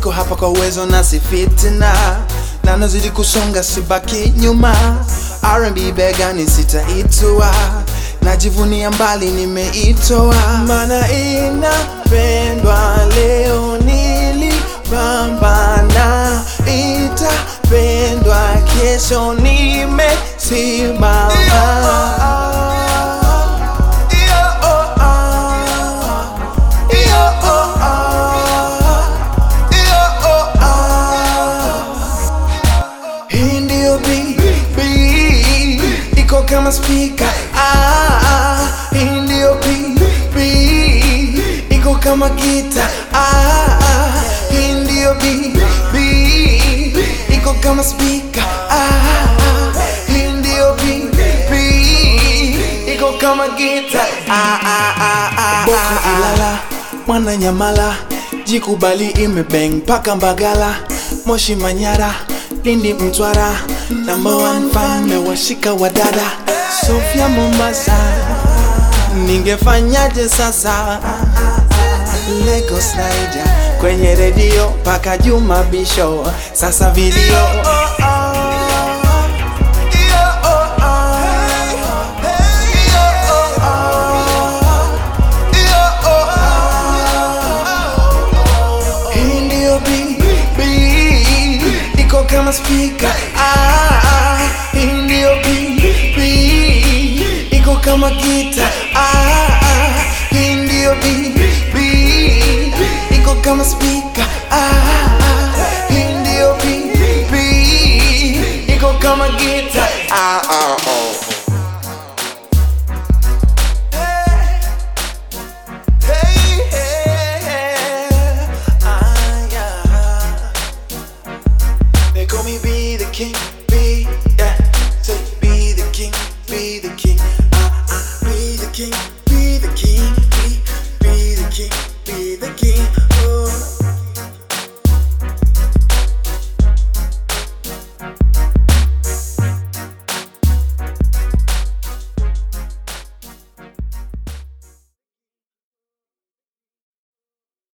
niko hapa kwa uwezo na si fitina na nazidi kusonga sibaki nyuma R&B begani sitaitua najivunia mbali nimeitoa mana inapendwa leo nilipambana itapendwa kesho nimesimama Hii ndio BB iko kama speaker ah, hii ndio BB iko kama gita ah, hii ndio BB iko kama speaker ah, hii ndio BB iko kama gita ah, ah, ah, ah, Boko Ilala mwana Nyamala jikubali imebeng mpaka Mbagala Moshi Manyara Lindi Mtwara number one fan mewashika wadada Sofia Mombasa ningefanyaje sasa Lagos Naija kwenye redio paka Juma Bisho sasa video Hii ndio BB iko kama speaker ah, hii ndio BB iko kama gita ah, hii ndio BB iko kama speaker ah, hii ndio BB iko kama gita ah, ah, oh. Hey, hey, hey, ah, yeah. They call me be the king.